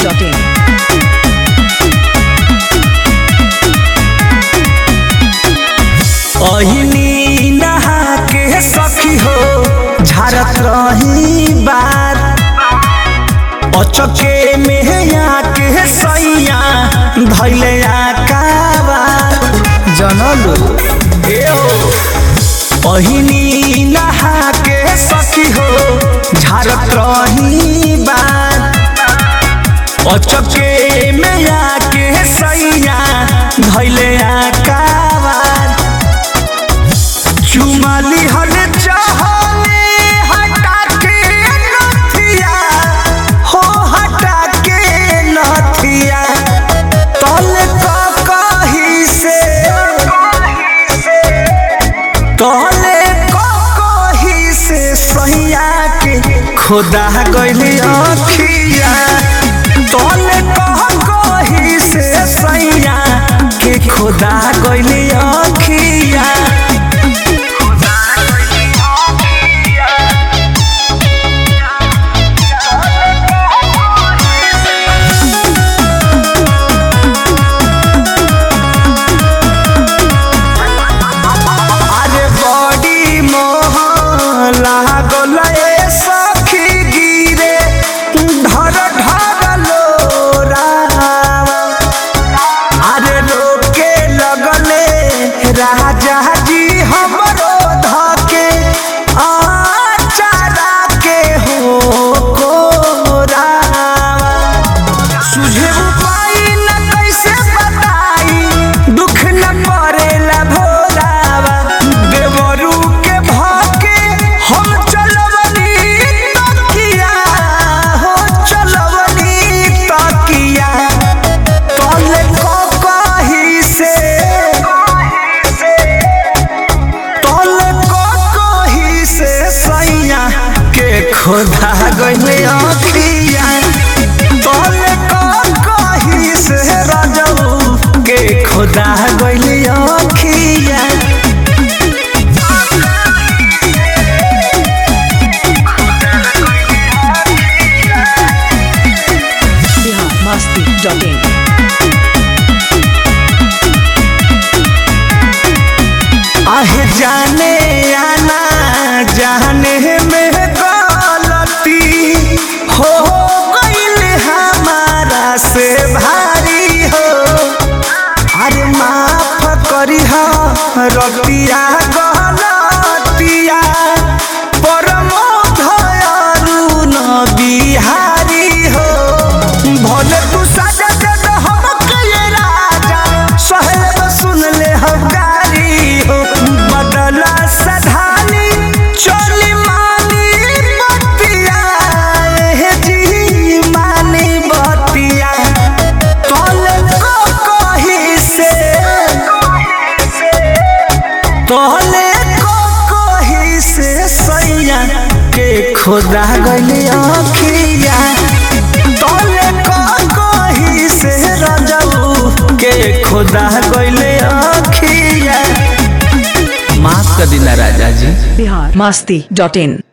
biharmasti.in अहिनी नहा के सखी हो झारत रही बार अचके में आके सैया धैले आकाबार जनलो अहिनी नहा के सखी हो झारत रही बार अचके में आके सैया धैले आकाबार चुमाली हल चाहले हटा के नथिया हो हटा के नथिया तल का कही से तले का कही से सैया के खुदा गइली अखिया तले का कही से सैया के खुदा गइली अखिया अरे बड़ी मोह लागल ए सखी गिरे ढर ढर लोरावा अरे रोके लगले राजा जी हमरो धके आचारा के हो कोरावा सुझे उपाय न कैसे बताई दुख न पड़ेला भोलावा देवरू के भाके हम चलवनी तकिया हो चलवनी तकिया तले को कही से तले को कही से सैया के खुदा गइले अखिया तले को कही से राजऊ के खुदा गइले अखिया biharmasti.in आहे जाने आना जाने में गलती हो गइल हमारा से भारी हो अरे माफ करी हो रतिया गलतिया परमो धयरु न बिहारी हो भले तू सजा दे दे हमके ये राजा सहले सुन ले हम गारी हो बदला सधानी चोली मानी बतिया हे जी मानी बतिया तोले को कही से तोले को कही से सैया के खुदा गइली अखिया तोले को कही से रजऊ के खुदा गइले अखिया माफ कर दिला राजा जी biharmasti.in